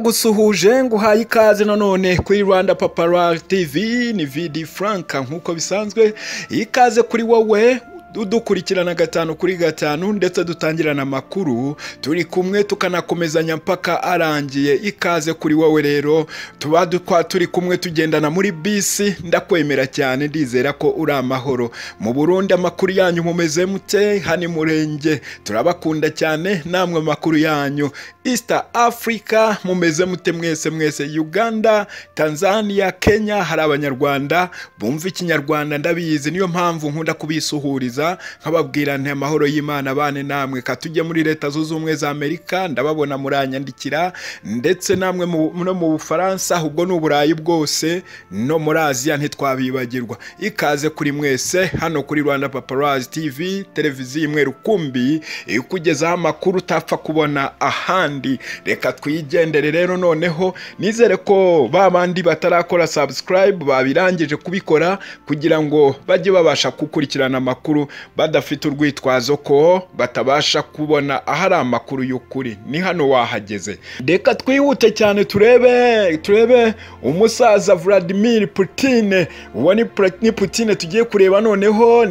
Ndagusuhuje nguhaye ikaze nanone kuri Rwanda Papara TV ni Vidi Frank nk'uko bisanzwe ikaze kuri wowe dukurikirana gatanu kuri gatanu ndetse dutangirana amakuru turi kumwe tukanakomezanya mpaka arangiye ikaze kuri wowe rero tuba dukwa turi kumwe tugendana muri bisi ndakwemera cyane ndizera ko uri amahoro mu burundi amakuru yanyu mumeze mute hani murenge turabakunda cyane namwe amakuru yanyu east africa mumeze mute mwese mwese uganda tanzania kenya hari abanyarwanda bumva ikinyarwanda ndabizi niyo mpamvu nkunda kubisuhuriza nkababwira nti amahoro y'imana abane namwe katujye muri leta zunze ubumwe za amerika ndababona muranyandikira ndetse namwe no mu bufaransa ahubwo ni uburayi bwose no muri aziya ntitwabibagirwa ikaze kuri mwese hano kuri rwanda paparazi tv televiziyo imwe rukumbi ikugezaho amakuru utapfa kubona ahandi reka twigendere rero noneho nizere ko ba bandi batarakora sabusikarayibu babirangije kubikora kugira ngo bajye babasha gukurikirana amakuru badafite urwitwazo ko batabasha kubona ahari amakuru y'ukuri ni hano wahageze reka twihute cyane turebe turebe umusaza Vladimir Putin uwo ni Putin tugiye kureba noneho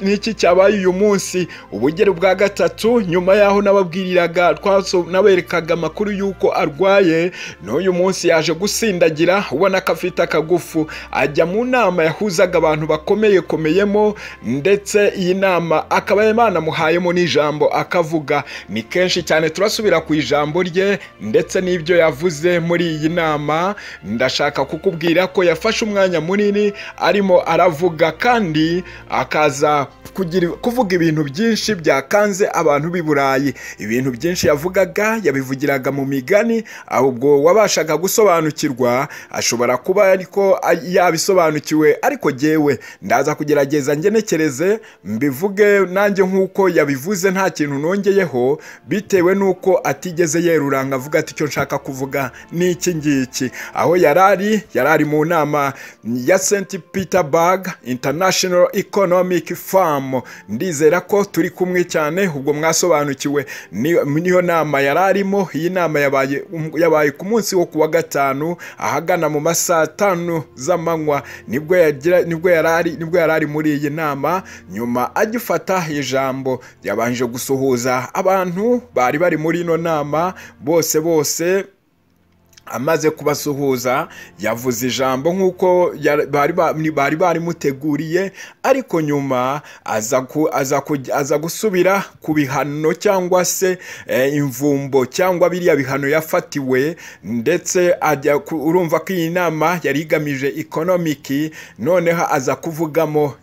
n'iki cyabaye uyu munsi ubugero bwa gatatu nyuma yaho nababwiriraga naberekaga amakuru y'uko arwaye n'uyu munsi yaje gusindagira ubona ko afite akagufu ajya mu nama yahuzaga abantu bakomeye komeyemo ndetse iyi nama akaba banamuhayemo n'ijambo akavuga ni kenshi cyane turasubira ku ijambo rye ndetse n'ibyo yavuze muri iyi nama ndashaka kukubwira ko yafashe umwanya munini arimo aravuga kandi akaza kuvuga ibintu byinshi byakanze abantu b'i burayi ibintu byinshi yavugaga yabivugiraga mu migani ahubwo wabashaga gusobanukirwa ashobora kuba ariko yabisobanukiwe ariko jyewe ndaza kugerageza ngenekereze mbivuge nanjye nk'uko yabivuze nta kintu nongeyeho bitewe n'uko atigeze yeruranga avuga ati icyo nshaka kuvuga ni iki ngiki aho yari ari yari ari mu nama ya senti peterburg international economic farm ndizera ko turi kumwe cyane ubwo mwasobanukiwe niyo nama yari arimo iyi nama yabaye ku munsi wo kuwa gatanu ahagana mu masaha tanu z'amanywa nibwo yari ari muri iyi nama nyuma agifata ijambo yabanje gusuhuza abantu bari bari muri ino nama bose bose amaze kubasuhuza yavuze ijambo nk'uko bari barimuteguriye ariko nyuma aza gusubira ku bihano cyangwa se imvumbo cyangwa biriya bihano yafatiwe ndetse urumva ko iyi nama yari igamije ekonomiki noneho aza kuvugamo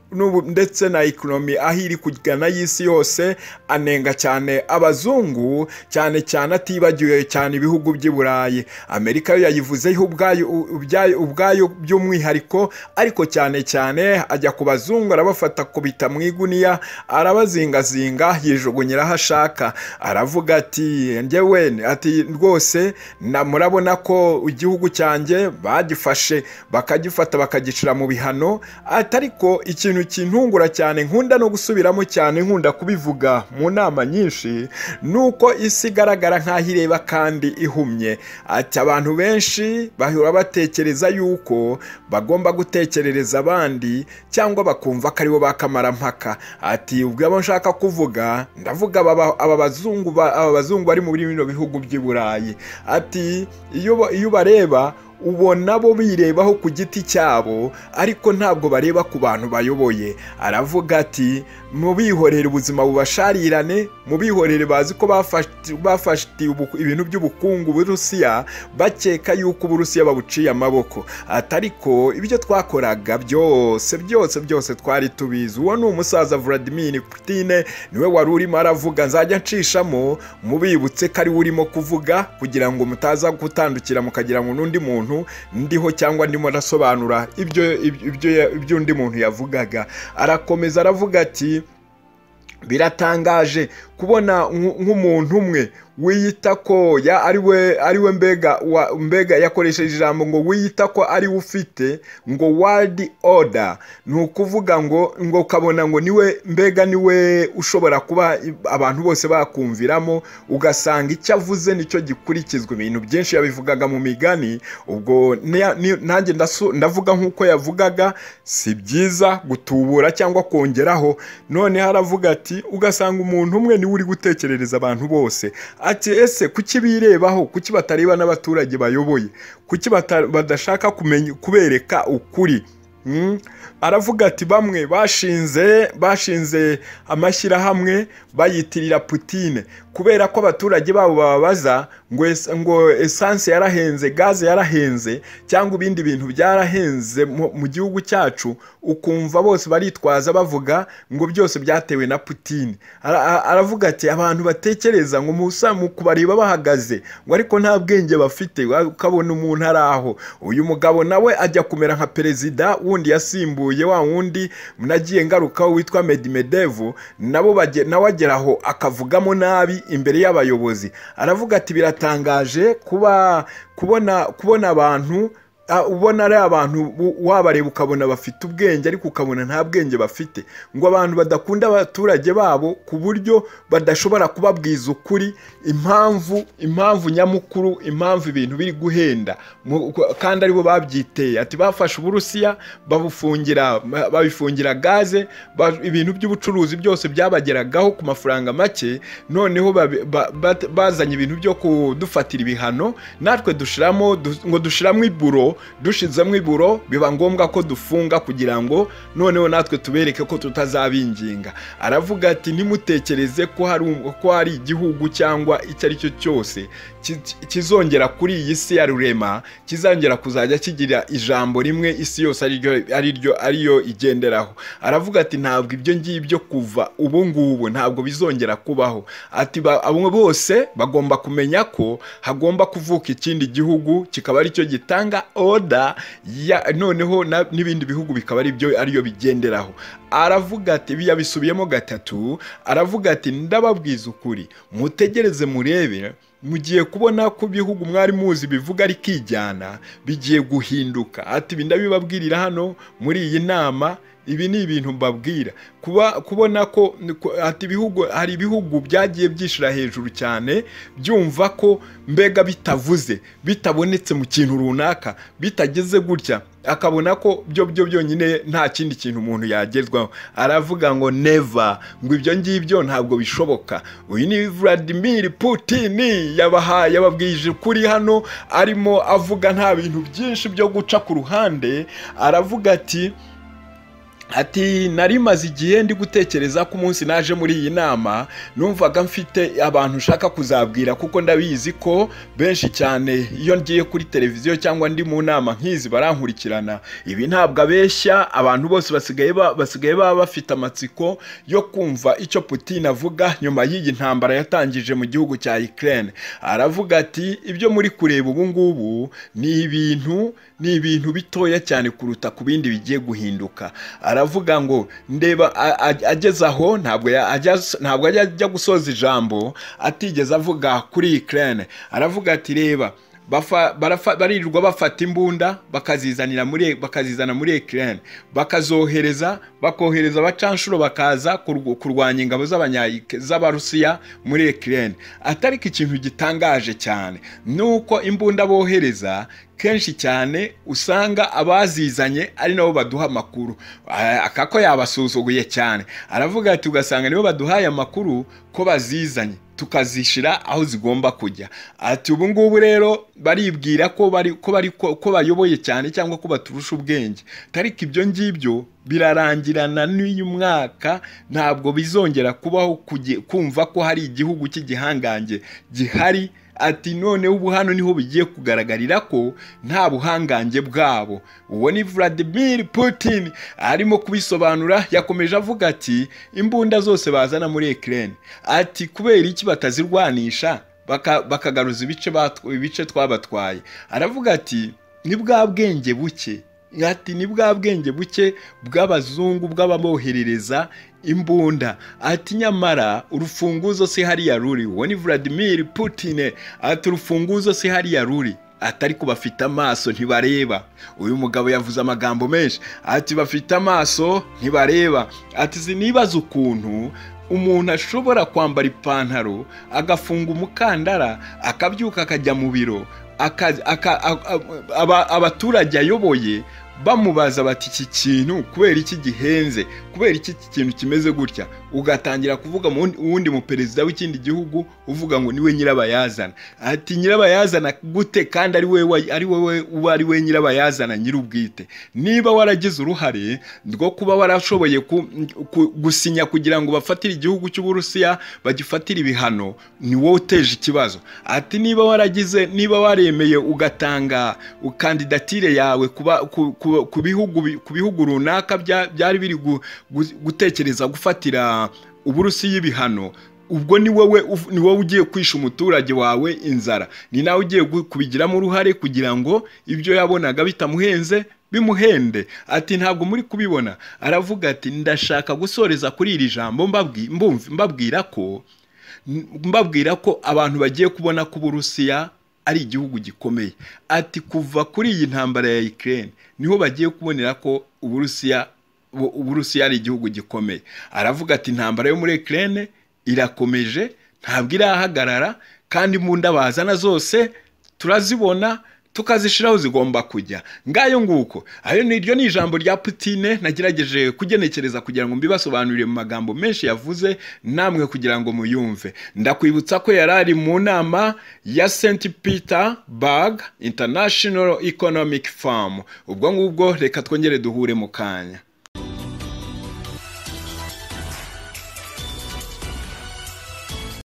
ndetse na ekonomi aho iri kugana y'isi yose anenga cyane abazungu cyane cyane atibagiwe cyane ibihugu by'i burayi amerika yo yayivuzeho ubwayo by'umwihariko ariko cyane cyane ajya ku bazungu arabafata kubita mu iguniya arabazingazinga yijugunyira aho ashaka aravuga ati ngewe ati rwose murabona ko igihugu cyanjye bagifashe bakagifata bakagicira mu bihano ariko ikintu kintungura cyane nkunda no gusubiramo cyane nkunda kubivuga mu nama nyinshi ni uko isi igaragara nk'aho ireba kandi ihumye ati abantu benshi bahora batekereza yuko bagomba gutekerereza abandi cyangwa bakumva ko aribo bakamaramaka ati ubwo abo nshaka kuvuga ndavuga aba bazungu bari muri bino bihugu by'i burayi ati iyo bareba ubona bo birebaho ku giti cyabo ariko ntabwo bareba ku bantu bayoboye aravuga ati mubihorere ubuzima bubasharirane mubihorere bazi ko bafashe ibintu by'ubukungu burusiya bakeka yuko uburusiya babuciye amaboko atari ko ibyo twakoraga byose byose byose twari tubizi uwo ni umusaza Vladimir Putin niwe wari urimo aravuga nzajya nshishamo mubibutse ko ariwe urimo kuvuga kugira ngo mutaza gutandukira mukagira ngo n'undi muntu ndiho cyangwa ndimo arasobanura ibyo undi muntu yavugaga arakomeza aravuga ati biratangaje kubona nk'umuntu umwe wiyita ko ya ari we ari we mbega wa- mbega yakoresheje ijambo ngo wiyita ko ari we ufite ngo world order ni ukuvuga ngo ngo ukabona ngo niwe mbega niwe ushobora kuba abantu bose bakumviramo ugasanga icyo avuze nicyo gikurikizwa ibintu byinshi yabivugaga mu migani ubwo niya- ni- nanjye ndasu- ndavuga nk'uko yavugaga si byiza gutubura cyangwa kongeraho noneho aravuga ati ugasanga umuntu umwe niwe uri gutekerereza abantu bose ati ese kuki birebaho kuki batareba n'abaturage bayoboye kuki bata- badashaka kumenya kubereka ukuri Mm. aravuga ati bamwe bashinze bashinze amashyirahamwe bayitirira putine kubera ko abaturage babo bababaza ngo es- ngo esanse yarahenze gaze yarahenze cyangwa ibindi bintu byarahenze mu mu gihugu cyacu ukumva bose baritwaza bavuga ngo byose byatewe na putine Ara- a- aravuga ati abantu batekereza ngo musa mu kubareba bahagaze ngo ariko nta bwenge bafite wa- ukabona umuntu ari aho uyu mugabo nawe ajya kumera nka perezida wundi yasimbuye wa wundi nagiye ngarukaho witwa Medimedevu nabo bage- nawe agera aho akavugamo nabi imbere y'abayobozi aravuga ati biratangaje kuba kubona kubona abantu ah, ubona ari abantu u- wabareba ukabona bafite ubwenge ariko ukabona nta bwenge bafite ngo abantu badakunda abaturage babo ku buryo badashobora kubabwiza ukuri impamvu impamvu nyamukuru impamvu ibintu biri guhenda Mu- kandi aribo babyiteye ati bafashe uburusiya babufungira babifungira gaze ba- ibintu by'ubucuruzi byose byabageragaho ku mafaranga make noneho babi- ba- bat- bazanye ibintu byo kudufatira ibihano natwe dushiramo ngo dushiramo iburo dushizemo iburo biba ngombwa ko dufunga kugira ngo noneho natwe tubereke ko tutazabinginga aravuga ati ntimutekereze ko hari um- ko hari igihugu cyangwa icyo ari cyo cyose ki- ki- kizongera kuri iyi si ya rurema kizongera kuzajya kigira ijambo rimwe isi yose ariryo ariryo ariyo igenderaho aravuga ati ntabwo ibyo ngibyo kuva ubu ngubu ntabwo bizongera kubaho ati ba- abo bose bagomba kumenya ko hagomba kuvuka ikindi gihugu kikaba aricyo gitanga oda ya- noneho na- n'ibindi bihugu bikaba aribyo ariyo bigenderaho aravuga ati ibi yabisubiyemo gatatu aravuga ati ndababwiza ukuri mutegereze murebe mugiye kubona ko ibihugu mwari muzi bivuga ari kijyana bigiye guhinduka ati ibi ndabibabwirira hano muri iyi nama ibi ni ibintu mbabwira kuba kubona ko ko- ati ibihugu hari ibihugu byagiye byishira hejuru cyane byumva ko mbega bitavuze bitabonetse mu kintu runaka bitageze gutya akabona ko byo byo byonyine nta kindi kintu umuntu yagezwaho aravuga ngo neva ngo ibyo ngibyo ntabwo bishoboka uyu ni Vladimir Putin yabaha yababwije kuri hano arimo avuga nta bintu byinshi byo guca ku ruhande aravuga ati ati nari maze igihe ndi gutekereza ko umunsi naje muri iyi nama numvaga mfite abantu nshaka kuzabwira kuko ndabizi ko benshi cyane iyo ngiye kuri televiziyo cyangwa ndi mu nama nk'izi barankurikirana ibi ntabwo abeshya abantu bose basigaye ba- basigaye baba bafite amatsiko yo kumva icyo Putin avuga nyuma y'iyi ntambara yatangije mu gihugu cya Ukraine aravuga ati ibyo muri kureba ubu ngubu ni ibintu ni ibintu bitoya cyane kuruta ku bindi bigiye guhinduka aravuga ngo ndeba a- a- ageze aho ntabwo ya- ajya ntabwo ajya ajya gusoza ijambo atigeze avuga kuri Ukraine aravuga ati reba bafa- barafa- baririrwa bafata imbunda bakazizanira muri bakazizana muri Ukraine bakazohereza bakohereza abacanshuro bakaza kurw- kurwanya ingabo z'abanya z'abarusiya muri Ukraine atari ko ikintu gitangaje cyane nuko imbunda bohereza kenshi cyane usanga abazizanye ari nabo baduha amakuru Ah, aka ko yabasuzuguye cyane aravuga ati ugasanga nibo baduhaye amakuru ko bazizanye tukazishira aho zigomba kujya ati ubu ngubu rero baribwira ko bari ko bari ko ko bayoboye cyane cyangwa ko baturusha ubwenge tariko ibyo ngibyo birarangirana n'uyu mwaka ntabwo bizongera kubaho kugi- kumva ko hari igihugu cy'igihangange gihari ati noneho ubu hano niho bigiye kugaragarira ko nta buhangange bwabo uwo ni Vladimir Putin arimo kubisobanura yakomeje avuga ati imbunda zose bazana muri Ukraine ati kubera iki batazirwanisha baka- bakagaruza ibice batw- ibice twabatwaye aravuga ati ni bwa bwenge buke ati ni bwa bwenge buke bw'abazungu bw'ababoherereza imbunda ati nyamara urufunguzo si hariya ruri uwo ni Vladimir Putin ati urufunguzo si hariya ruri atari ko bafite amaso ntibareba uyu mugabo yavuze amagambo menshi ati bafite amaso ntibareba ati sinibaza ukuntu umuntu ashobora kwambara ipantaro agafunga umukandara akabyuka akajya mu biro abaturage ayoboye bamubaza bati iki kintu kubera iki gihenze kubera iki kintu kimeze gutya ugatangira kuvuga uwundi muperezida w'ikindi gihugu uvuga ngo niwe nyirabayazana ati nyirabayazana gute kandi ari wowe uba ari we nyirabayazana nyir'ubwite niba waragize uruhare rwo kuba warashoboye gusinya kugira ngo bafatire igihugu cy'uburusiya bagifatire ibihano ni wowe uteje ikibazo ati niba waragize niba waremeye ugatanga kandidatire yawe kuba ku bihugu runaka byari biri gutekereza gufatira uburusiya ibihano ubwo ni wowe ni wowe ugiye kwisha umuturage wawe inzara ni nawe ugiye kubigiramo uruhare kugira ngo ibyo yabonaga bitamuhenze bimuhende ati ntabwo muri kubibona aravuga ati ndashaka gusoreza kuri iri jambo mbabwira ko mbabwira ko abantu bagiye kubona ko uburusiya ari igihugu gikomeye ati kuva kuri iyi ntambara ya Ukraine niho bagiye kubonera ko uburusiya uburusiya ari igihugu gikomeye aravuga ati intambara yo muri Ukraine irakomeje ntabwo irahagarara kandi imbunda bazana zose turazibona tukazishiraho zigomba kujya ngayo nguko ayo niryo ni ijambo rya Putine nagerageje kugenekereza kugira ngo mbibasobanurire mu magambo menshi yavuze namwe kugira ngo muyumve ndakwibutsa ko yari ari mu nama ya St Petersburg International Economic Forum ubwo ngubwo reka twongere duhure mu kanya